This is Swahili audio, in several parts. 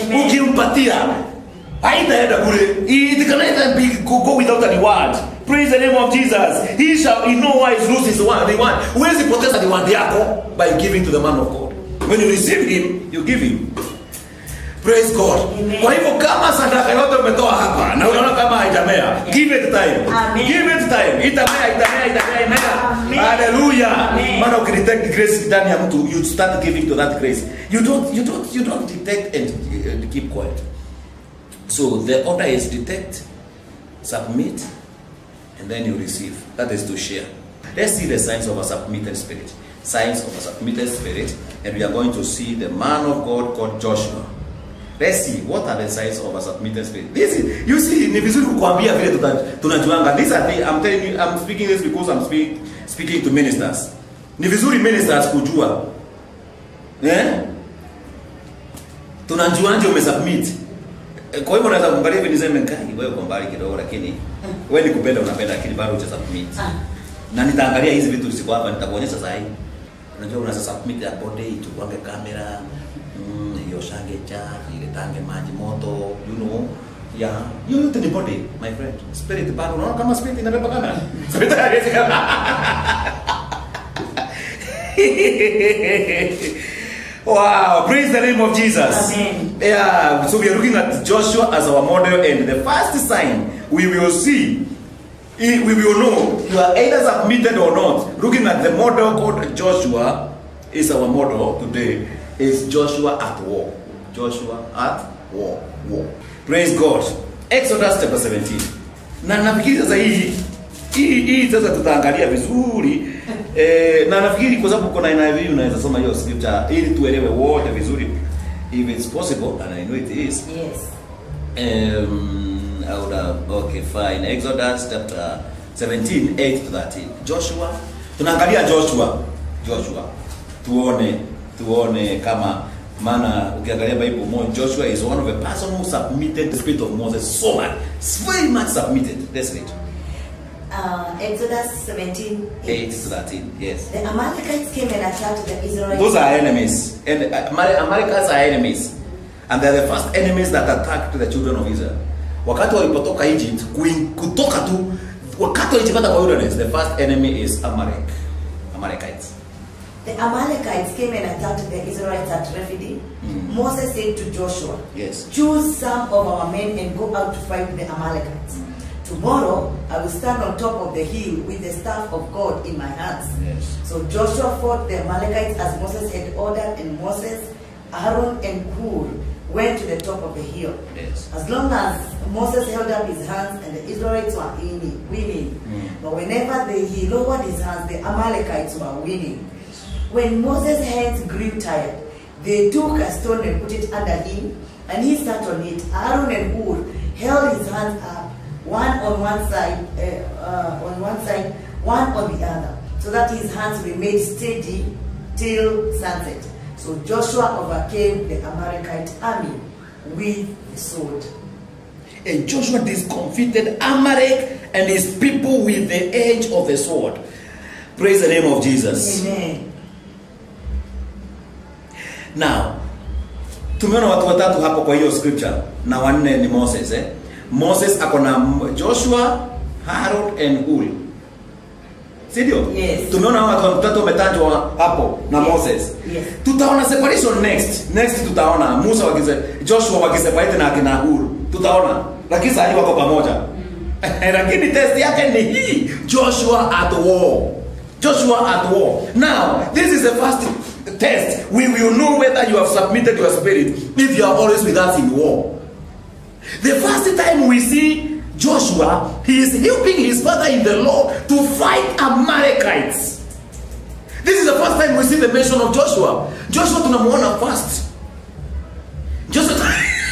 Amen. ukimpatia haitaenda bure it cannot be go, go without a reward praise the name of jesus he shall in no wise lose his one reward huwezi poteza reward yako by giving to the man of god when you receive him you give him praise god Amen. kwa hivyo kama sadaka yote umetoa hapa na unaona kama haijamea give it time Amen. give it time itamea itamea itamea imea Amen. haleluya Amen. maana ukidetect grace ndani ya mtu you start giving to that grace you don't you don't you don't detect and uh, keep quiet so the order is detect submit and then you receive that is to share let's see the signs of a submitted spirit signs of a submitted spirit and we are going to see the man of god called joshua let's see what are the signs of a submitted spirit this is, you see ni vizuri kukwambia vile tuta- tunajuanga these are the, i'm telling you i'm speaking this because i'm speak, speaking to ministers ni vizuri ministers kujua eh tunajuanje umesubmit Eh, kwa hivyo naweza kuangalia hivi niseme kai wewe uko mbali kidogo lakini wewe ni kupenda unapenda lakini bado huja submit Ah. na nitaangalia hizi vitu ziko hapa nitakuonyesha saa hii unajua unaweza submit ya body tupange kamera mm, hiyo shange cha ile tange maji moto you know yeah hiyo yote ni body my friend spirit bado unaona kama spirit inabeba kamera spirit haiwezi Wow, praise the name of Jesus. Amen. Yeah, so we are looking at Joshua as our model, and the first sign we will see, eh, we will know you are either submitted or not. Looking at the model called Joshua is our model today. Is Joshua at war? Joshua at war. War. Praise God. Exodus chapter 17. Na nafikiri sasa hii hii hii sasa tutaangalia vizuri eh, na nafikiri kwa sababu kuna NIV unaweza soma hiyo scripture ili tuelewe wote vizuri if it's possible and I know it is Yes. um, I would have, okay fine Exodus chapter 17 8 to 13 Joshua tunaangalia Joshua Joshua tuone tuone kama maana ukiangalia Bible more Joshua is one of the person who submitted the spirit of Moses so much very much submitted let's read Uh, Exodus 17. 8 to 13 yes The Amalekites came and attacked the Israelites. Those are enemies. And uh, Ameri- Americans are enemies. And they're the first enemies that attacked the children of Israel. Wakati walipotoka Egypt, kuin- kutoka tu, wakati walijipata kwa wilderness, the first enemy is Amalek. Amalekites. The Amalekites came and attacked the Israelites at Rephidim. Mm. Moses said to Joshua, Yes. Choose some of our men and go out to fight the Amalekites. Tomorrow I will stand on top of the hill with the staff of God in my hands. Yes. So Joshua fought the Amalekites as Moses had ordered, and Moses, Aaron, and Hur went to the top of the hill. Yes. As long as Moses held up his hands and the Israelites were winning, winning. Mm. but whenever they, he lowered his hands, the Amalekites were winning. When Moses' hands grew tired, they took a stone and put it under him, and he sat on it. Aaron and Hur held his hands up, one on one side, uh, uh, on one side, one on the other, so that his hands remained steady till sunset. So Joshua overcame the Amalekite army with the sword. And Joshua discomfited Amalek and his people with the edge of the sword. Praise the name of Jesus. Amen. Now, tumeona watu watatu hapo kwa hiyo scripture na wanne ni Moses eh? Moses ako na M- Joshua, Aaron and Hur. Si ndio? Yes. Tumeona hao watu watatu wametajwa hapo na Yes. Moses. Yes. Tutaona separation next. Next tutaona Musa wakise Joshua wakiseparate na akina Hur. Tutaona. Lakini sasa wako pamoja. Lakini test yake ni hii. Joshua at war. Joshua at war. Now, this is the first test. We will know whether you have submitted your spirit if you are always with us in war. The first time we see Joshua, he is helping his father in the law to fight Amalekites. This is the first time we see the mention of Joshua. Joshua tunamuona first. Joshua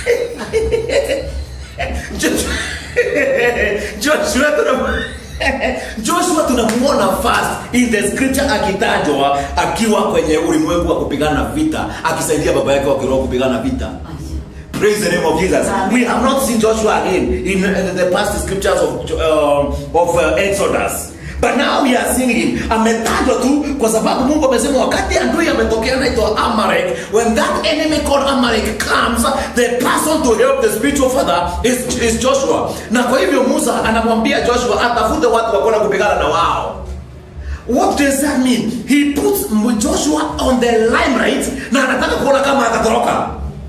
Joshua Joshua tunamuona Joshua tunamuona first in the scripture akitajwa akiwa kwenye ulimwengu wa kupigana vita akisaidia baba yake wa kiroho kupigana vita. Praise the name of Jesus. Amen. We have not seen Joshua again in uh, the past scriptures of, uh, of uh, Exodus. but now we are seeing him ametajwa tu kwa sababu mungu amesema wakati adui ametokea naitwa amalek when that enemy called amalek comes the person to help the spiritual father is, is joshua na kwa hivyo musa anamwambia joshua atafute watu wakona kupigana na wao What does that mean? He puts Joshua on the limelight na anataka kuona kama atatoroka.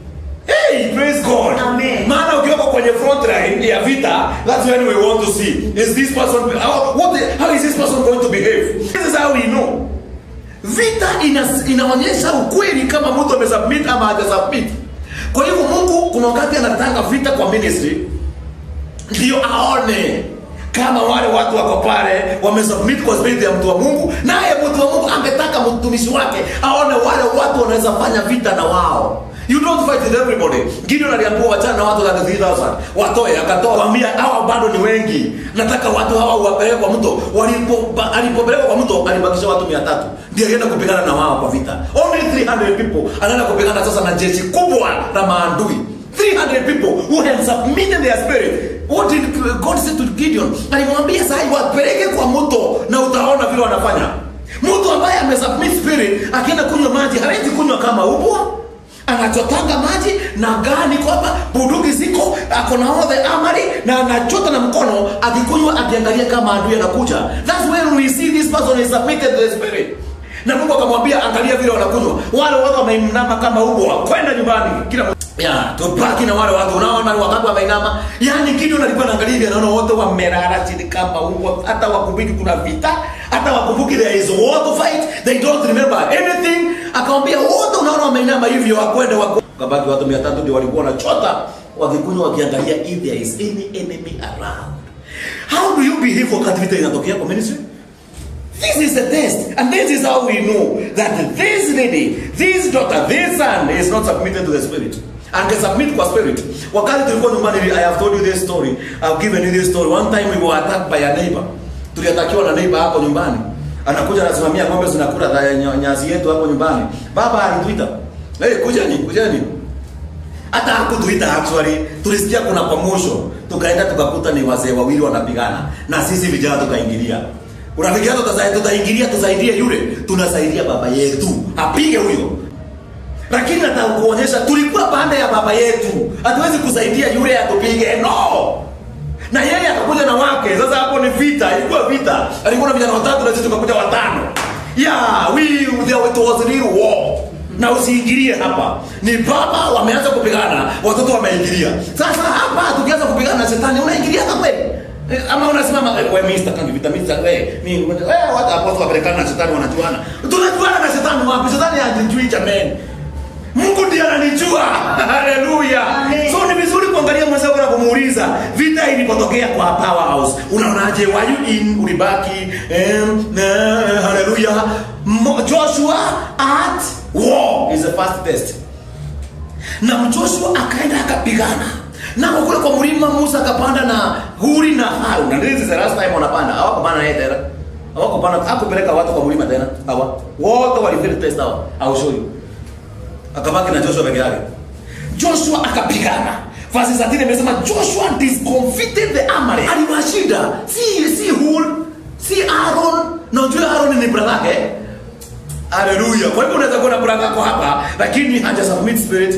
Hey, praise God. Amen. Maana ukiwekwa kwenye front line ya vita, that's when we want to see. Is this person how, what the, how is this person going to behave? This is how we know. Vita ina, inaonyesha ukweli kama mtu amesubmit ama hajasubmit. Kwa hivyo Mungu kuna wakati anataka vita kwa ministry ndio aone kama wale watu wako pale wamesubmit kwa spirit ya mtu wa mungu naye mtu wa mungu angetaka mtumishi wake aone wale watu wanaweza fanya vita na wao you don't fight with everybody gideon aliambiwa wachana na watu 33000 watoe akatoa kwambia hawa bado ni wengi nataka watu hawa uwapeleke kwa mto Walipo- ba- alipopelekwa kwa mto alibakisha watu 300 ndio alienda kupigana na wao kwa vita only 300 people anaenda kupigana sasa na jeshi kubwa la maandui 300 people who had submitted their spirit what did god say to gideon alimwambia sahi wapeleke kwa mto na utaona vile wanafanya mtu ambaye amesubmit spirit akienda kunywa maji hawezi kunywa kama ubwa anachotanga maji na gani kwamba bunduki ziko ako na all the amari na anachota na mkono akikunywa akiangalia kama adui anakuja that's when we see this person is submitted to the spirit na mungu akamwambia angalia vile wanakunywa wale watu wameinama kama ubwa kwenda nyumbani kila mtu- ya tubaki na wale watu unaona wakati wameinama yani kitu alikuwa naangalia hivi anaona wote wamelala chini kama ubwa hata wakumbuki kuna vita hata wakumbuki there is war to fight they don't remember anything akamwambia wote unaona wameinama hivyo wakwenda wako kabaki watu 300 ndio walikuwa wanachota wakikunywa wakiangalia if there is any enemy around how do you behave wakati vita inatokea kwa ministry This is the test, and this is how we know that this lady, this daughter, this son is not submitted to the spirit. angesubmit kwa spirit wakati tulikuwa nyumbani i have told you this story i've given you this story one time we were attacked by a neighbor tuliatakiwa na neighbor hapo nyumbani anakuja anasimamia ng'ombe zinakula za- nya- nyasi yetu hapo nyumbani baba alituita hey, kujeni kujeni hata hakutuita actually tulisikia kuna promotion tukaenda tukakuta ni wazee wawili wanapigana na sisi vijana tukaingilia unafikiria tutasai- tutaingilia tusaidie yule tunasaidia baba yetu apige huyo lakini nataka kuonyesha tulikuwa pande ya baba yetu hatuwezi kusaidia yule atupige no na yeye akakuja na wake sasa hapo ni vita ilikuwa vita alikuwa na vijana watatu na sisi tukakuja watano yeah we there was real war na usiingilie hapa ni baba wameanza kupigana watoto wameingilia sasa hapa tukianza kupigana na shetani unaingilia hata kweli Eh, ama unasimama eh, we mister kangi vita mister we mi eh watu hapo wapelekana na shetani wanajuana tunajuana na shetani wapi shetani hajijui jamani mungu ndiye ananijua haleluya Amen. so ni vizuri kuangalia mwenzako na kumuuliza vita ilipotokea kwa powerhouse unaonaje were you in ulibaki em, eh, haleluya Mo- joshua at war is the first test na joshua akaenda akapigana na kwa kule kwa mlima musa akapanda na huri na harun na this is the last time wanapanda hawakupanda naye tena hawakupanda hakupeleka watu kwa mlima tena hawa wote walifeli test hawa au show you akabaki na joshua peke yake joshua akapigana verse 13 imesema joshua discomfited the amale aliwashinda si si hur si aaron na ujue aaron ni brother yake haleluya kwa hivyo unaweza kuwa na brother yako hapa lakini haja submit spirit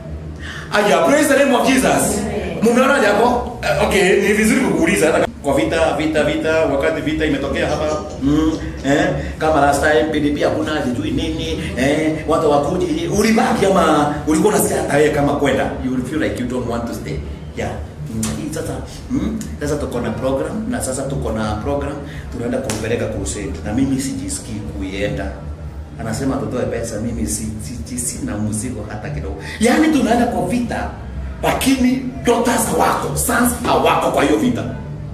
aya praise the name of jesus mumeona japo Eh, okay ni vizuri kukuuliza hata kwa vita vita vita wakati vita imetokea hapa mm, eh, kama last time PDP hakuna sijui nini eh, watu wakuji ulibaki ama ulikuwa unasikia hata wewe kama kwenda you will feel like you don't want to stay yeah Mm, hii sasa mm, sasa tuko na program na sasa tuko na program tunaenda kumpeleka crusade na mimi sijisikii kuienda anasema tutoe pesa mimi si, si, si, sina mzigo hata kidogo yaani tunaenda kwa vita lakini daughters hawako sons hawako kwa hiyo vita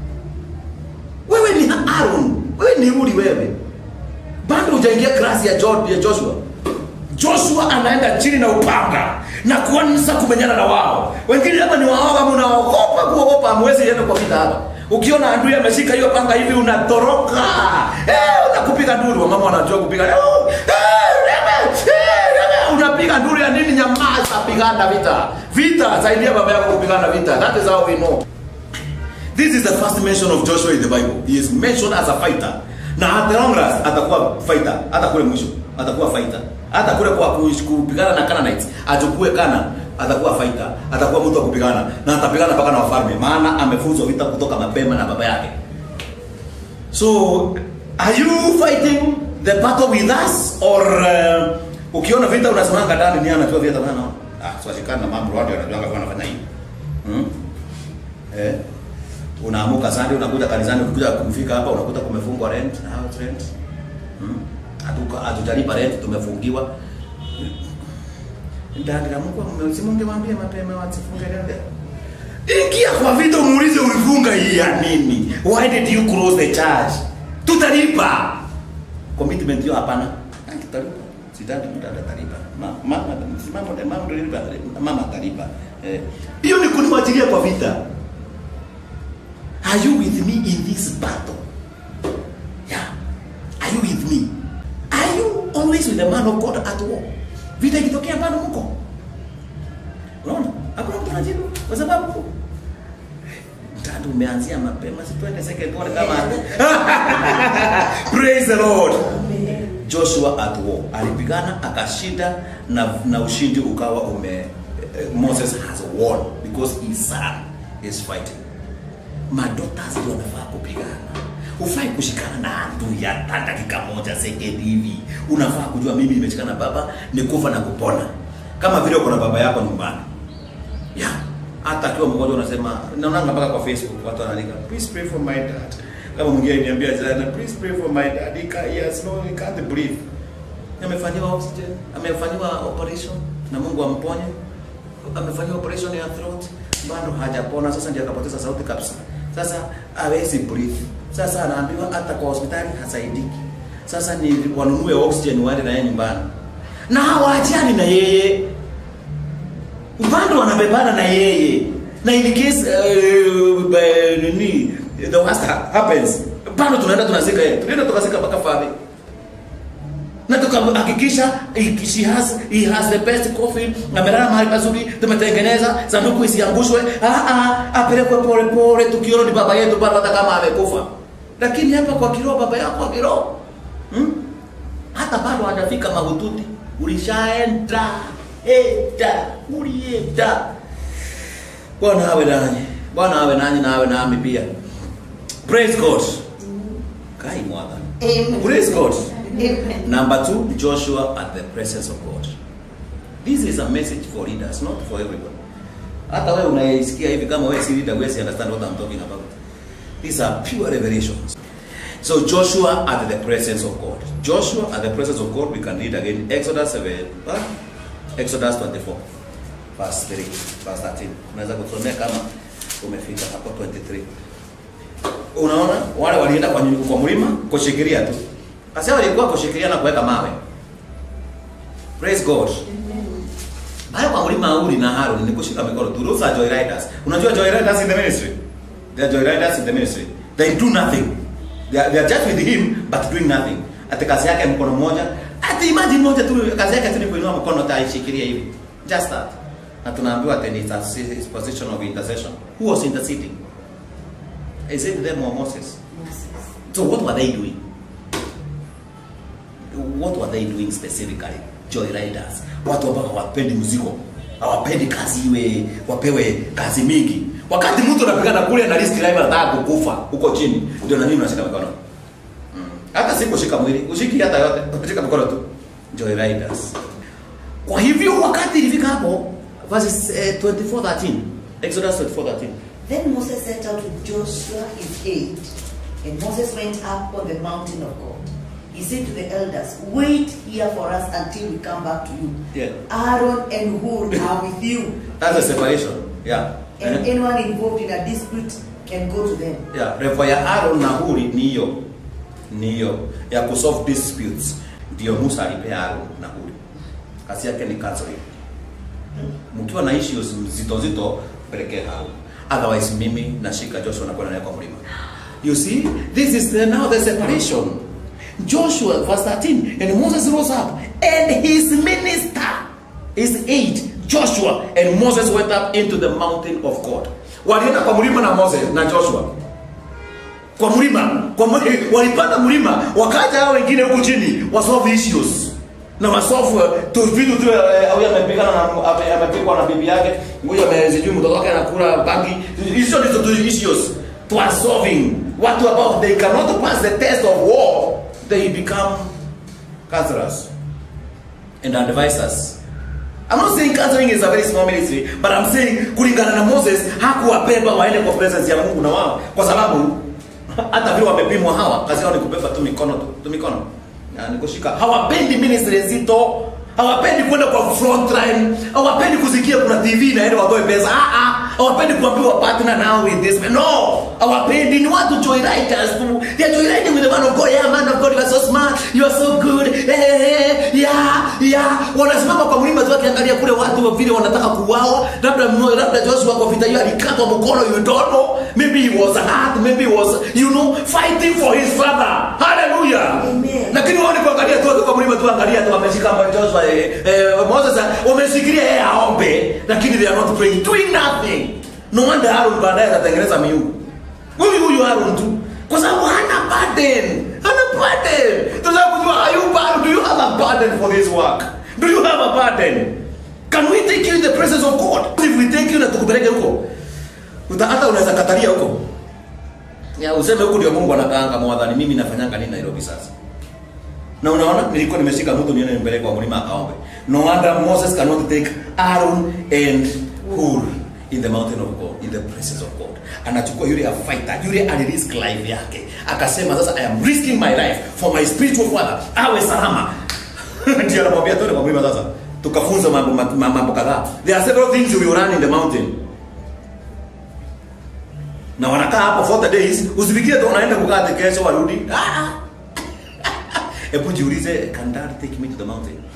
wewe ni Aaron wewe ni Uri wewe bado hujaingia klasi ya, Jo- ya Joshua Joshua anaenda chini na upanga na kuanza kumenyana na wao. Wengine hapa ni waoga, mnaogopa kuogopa, hamwezi enda kwa vita hapa. Ukiona adui ameshika hiyo panga hivi unatoroka. Eh, unakupiga nduru, mama wanajua kupiga. Eh, eh, rebe, eh, rebe. Unapiga nduru ya nini? Nyamaza, pigana vita. Vita, saidia baba yako kupigana vita. That is how we know. This is the first mention of Joshua in the Bible. He is mentioned as a fighter. na at the long run atakuwa fighter hata kule mwisho atakuwa fighter hata kule kwa kuish- kupigana na Canaanites achukue Kana atakuwa fighter atakuwa mtu wa kupigana na atapigana mpaka na wafalme maana amefunzwa vita kutoka mapema na baba yake so are you fighting the battle with us or uh, ukiona vita unasimanga ndani ni anajua vita bana ah swashikana na mambo watu wanajua kwa wanafanya hivi hmm? eh unaamuka Sunday unakuja kanisani ukikuja kufika hapa unakuta kumefungwa rent na house rent hmm? hatuka hatujalipa rent tumefungiwa ndani la Mungu msimungewaambia mapema wasifunge rent Ingia kwa vita umuulize ulifunga hii ya nini? Why did you close the church? Tutalipa. Commitment hiyo hapana. Ah, Tutalipa. Sidhani mtu atalipa. Ma- Mama mama mama ndio lipa. Mama atalipa. Eh. Hiyo ni kuniwachilia kwa vita. Are you with me in this battle? Yeah. Are you with me? Are you always with the man of God at war? Vita ikitokea bado mko? Unaona? Hakuna mtu anajibu kwa sababu mtando umeanzia mapema, si twende second one kama Praise the Lord. Joshua at war alipigana akashinda na, na ushindi ukawa ume eh, Moses has won because his son is fighting. Madotas ndio wanafaa kupigana. Ufai kushikana na adui hata dakika moja second hivi. Unafaa kujua mimi nimeshikana na baba ni kufa na kupona. Kama vile uko na baba yako nyumbani. Yeah. Hata akiwa mgonjwa unasema naonanga mpaka kwa Facebook watu wanaandika please pray for my dad. Kama mwingine aliniambia jana please pray for my dad. He can't, he has no he can't breathe. Amefanyiwa oxygen, amefanyiwa operation na Mungu amponye. Amefanyiwa operation ya throat bado hajapona, sasa ndio akapoteza sauti kabisa. Sasa hawezi breathe. Sasa anaambiwa hata kwa hospitali hasaidiki. Sasa ni wanunue oxygen waende na yeye nyumbani. Na hawaachani na yeye bado wanabebana na yeye na in case uh, uh, nini the worst ha- happens bado tunaenda tunazika yeye tunaenda tukazika mpaka fadhi na tukahakikisha he- she has he has the best coffin amelala mahali pazuri tumetengeneza sanduku isiangushwe ah ah apelekwe pole pole tukiona ni baba yetu bado hata kama amekufa lakini hapa kwa kiroho baba yako wa kiroho hmm? hata bado hajafika mahututi ulishaenda enda ulienda bwana awe nanyi bwana awe nanyi na awe nami pia praise god kai mwadha Amen. praise god Amen. number two joshua at the presence of god this is a message for leaders not for everyone hata wewe unaisikia hivi kama wewe si leader wewe si understand what i'm talking about these are pure revelations So Joshua at the presence of God. Joshua at the presence of God, we can read again Exodus 7, huh? Exodus 24, verse 3, verse 13. Unaweza kusomea kama umefika hapo 23. Unaona wale walienda kwa, nyu- kwa mlima kushikilia tu. Kasi walikuwa kushikilia na kuweka mawe. Praise God. Pale kwa mlima Uri na Harun ni kushika mikono tu. Those are joyriders. Unajua joyriders in the ministry? They are joyriders in the ministry. They do nothing. They are, they are just with him but doing nothing. Ati kazi yake mkono mmoja. Ati imagine moja tu kazi yake tu ni kuinua mkono taishikilia hivi. Just that. Na tunaambiwa ati ni a his position of intercession. Who was interceding? Is it them or Moses? So what were they doing? What were they doing specifically? Joyriders. Watu ambao hawapendi mzigo, hawapendi kazi iwe wapewe kazi mingi. Wakati mtu anapigana kule na risk driver anataka kukufa huko chini, ndio na nini unashika mikono? Mm. Hata si kushika mwili, ushiki hata yote, unashika mikono tu. Joyriders. Kwa hivyo wakati ilifika hapo verses eh, 24:13 Exodus 24:13 Then Moses set out with Joshua his aide, and Moses went up on the mountain of God. He said to the elders, Wait here for us until we come back to you. Yeah. Aaron and Hur are with you, That's a separation. Yeah. and Eh? anyone involved in a dispute can go to them. Yeah, revo ya Aaron na Huri ni hiyo ni hiyo ya kusolve disputes. Ndio Musa alipea Aaron na Huri. Kazi yake ni counseling. Mkiwa na issues zito zito pelekea Aaron. Otherwise mimi nashika Joshua na kwenda naye kwa mlima. You see, this is the, now the separation. Joshua verse 13 and Moses rose up and his minister his aide Joshua and Moses went up into the mountain of God. Walienda kwa mlima na Moses na Joshua. kwa mlima kwa mli, walipanda mlima wakaja hao wengine huku chini wasolve issues na wasolve tu vitu tu eh, huyu amepigana na ame- amepigwa na bibi yake huyu amezijui mtoto wake anakula bangi hizo ndizo tu issues to are solving watu ambao they cannot pass the test of war they become cancerous and advisors I'm not saying counseling is a very small ministry, but I'm saying kulingana na Moses hakuwabeba waende kwa presence ya Mungu na wao, kwa sababu hata vile wamepimwa hawa, kazi yao ni kubeba tu mikono tu, tu mikono na ni kushika. Hawapendi ministry nzito, hawapendi kwenda kwa front line, hawapendi kusikia kuna TV na ile watoe pesa. Ah ah, hawapendi kuambiwa partner now with this. man. No, hawapendi ni watu joyriders tu. They are joyriding with the man of God. Yeah, man of God, you are so smart, you are so good. Eh, eh, eh, yeah, yeah. Wanasimama kwa mlima tu wakiangalia kule watu vile wanataka kuuawa. Labda mmoja, labda Joshua kwa vita hiyo alikatwa mkono, you don't know. Maybe he was hurt, maybe he was, you know, fighting for his father. Hallelujah. Amen. Lakini wao ni kuangalia tu kwa mlima tu angalia tu wameshika kama Joshua eh, eh, Moses ah, wameshikilia yeye aombe, lakini they are not praying, doing nothing. No wonder Aaron baadaye atatengeneza miungu. Huyu huyu Aaron tu kwa sababu hana burden, hana burden. Tunataka kujua are you burden? Do you have a burden for this work? Do you have a burden? Can we take you in the presence of God? If we take you na tukupeleke huko, uta hata unaweza katalia huko. Ya useme huko ndio Mungu anakaanga mwadhani mimi nafanyanga nini Nairobi sasa? na unaona nilikuwa nimeshika mtu nione nimpeleke kwa mlima akaombe no wonder moses cannot take aaron and hur in the mountain of god in the presence of god anachukua yule a fighter yule alirisk life yake akasema sasa i am risking my life for my spiritual father awe salama ndio anamwambia tuende kwa mlima sasa tukafunza mambo ma- mambo kadhaa there are several things you will run in the mountain na wanakaa hapo 40 days usifikirie tu unaenda kukaa ati kesho warudi ah, ah. hebu jiulize can dad take me to the mountain